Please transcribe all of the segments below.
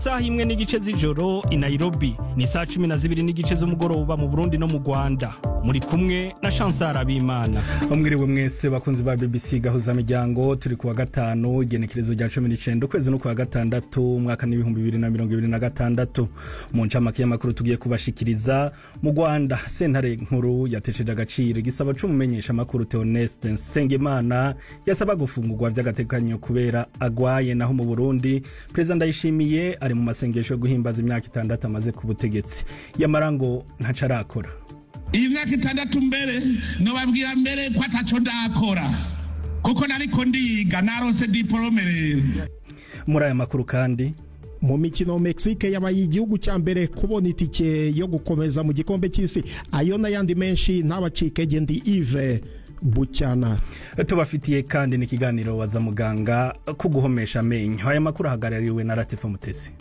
saha imwe n'igice z'ijoro i nairobi ni saa cumi na zibiri n'igice z'umugoroba mu burundi no mu rwanda muri kumwe na chansar abimana mwiriwe mwese bakunzi ba bbc gahuza miryango turi kuwa gatanu igenekerezo rya cumi n'icenda ukwezi no kuwa gatandatu umwaka n'ibihumbi bibiri na mirongo ibiri na gatandatu mu ncamake y'amakuru tugiye kubashikiriza mu rwanda sentare nkuru yatesheje agaciro igisabo c'umumenyesha amakuru theoneste nsengimana yasaba gufungurwa vy'agateganyo kubera agwaye naho mu burundi perezida ndayishimiye ari mu masengesho yo guhimbaza imyaka itandatu amaze ku butegetsi yamara ngo ntaco arakora iyi myaka itandatu mbere nobabwira mbere ko ataco ndakora kuko nariko ndiga narose diporome rero muri aya makuru kandi mu mikino Mexique yabaye igihugu cya mbere kubona itike yo gukomeza mu gikombe cy'isi ayo n'ayandi menshi ntabacike gendi Yves bucyana tubafitiye kandi n'ikiganiro waza muganga ko guhomesha amenyo aya makuru ahagarariwe na Latifa Mutesi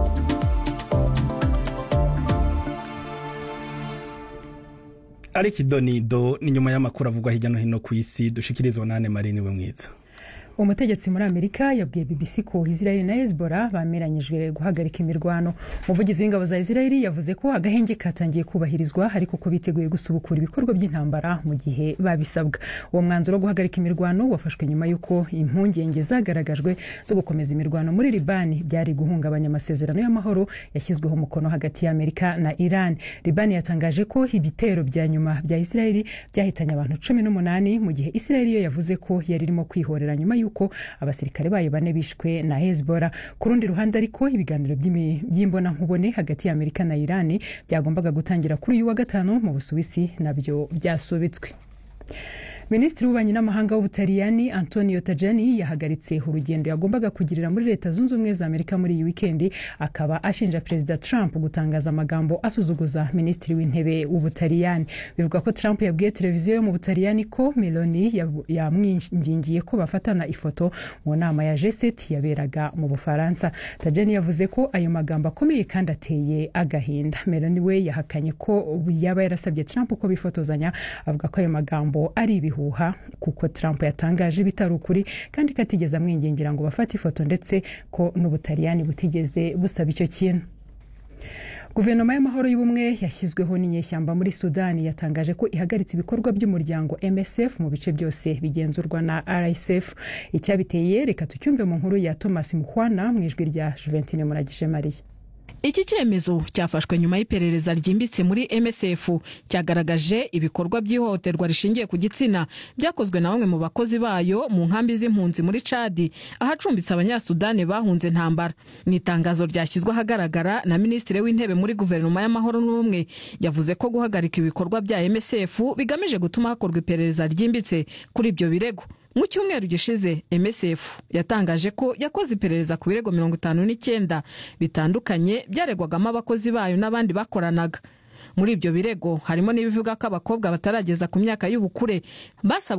ariko idonido ni nyuma y'amakuru avugwa hirya no hino ku isi dushikirizwa nane marini we mwiza umutegetsi muri amerika yabwiye bbc ko israel na hezbollah bameranyijwe guhagarika imirwano umuvugizi w'ingabo za israel yavuze ko agahenge katangiye kubahirizwa ariko ko biteguye gusubukura ibikorwa by'intambara mu gihe babisabwa uwo mwanzuro wo guhagarika imirwano wafashwe nyuma y'uko impungenge zagaragajwe zo gukomeza imirwano muri libani byari guhungabanya amasezerano y'amahoro yashyizweho umukono hagati ya amerika na iran libani yatangaje ko ibitero bya nyuma bya israel byahitanye abantu cumi n'umunani mu gihe israel yo yavuze ko yari irimo kwihorera nyuma y'uko yuko abasirikare bayo bane bishwe na hezbollah ku rundi ruhande ariko ibiganiro by'imbonankubone hagati ya amerika na irani byagombaga gutangira kuri uyu wa gatanu mu busuwisi nabyo byasubitswe minisitiri w'ububanyi n'amahanga w'ubutaliyani antonio tajani yahagaritse urugendo yagombaga kugirira muri leta zunze ubumwe za amerika muri iyi wikendi akaba ashinja perezida trump gutangaza amagambo asuzuguza minisitiri w'intebe w'ubutaliyani bivuga ko trump yabwiye televiziyo yo mu butaliyani ko meloni yamwingingiye ko bafatana ifoto mu nama ya g7 yaberaga mu bufaransa tajani yavuze ko ayo magambo akomeye kandi ateye agahinda meloni we yahakanye ko yaba yarasabye trump ko bifotozanya avuga ko ayo magambo ari ibihu ibihuha kuko Trump yatangaje bitari ukuri kandi ko atigeze amwingingira ngo bafate ifoto ndetse ko n'ubutaliyani butigeze busaba icyo kintu guverinoma y'amahoro y'ubumwe yashyizweho n'inyeshyamba muri sudani yatangaje ko ihagaritse ibikorwa by'umuryango msf mu bice byose bigenzurwa na rsf icyabiteye reka tucyumve mu nkuru ya thomas muhwana mu ijwi rya juventine muragije mariya iki cyemezo cyafashwe nyuma y'iperereza ryimbitse muri msf cyagaragaje ibikorwa by'ihohoterwa rishingiye ku gitsina byakozwe na bamwe mu bakozi bayo mu nkambi z'impunzi muri cadi ahacumbitse abanyasudani bahunze ntambara mu itangazo ryashyizwe ahagaragara na minisitiri w'intebe muri guverinoma y'amahoro n'ubumwe yavuze ko guhagarika ibikorwa bya msf bigamije gutuma hakorwa iperereza ryimbitse kuri ibyo birego mu cyumweru gishize msf yatangaje ko yakoze iperereza ku birego mirongo itanu n'icyenda bitandukanye byaregwagamo abakozi bayo n'abandi bakoranaga muri ibyo birego harimo n'ibivuga ko abakobwa batarageza ku myaka y'ubukure basabwe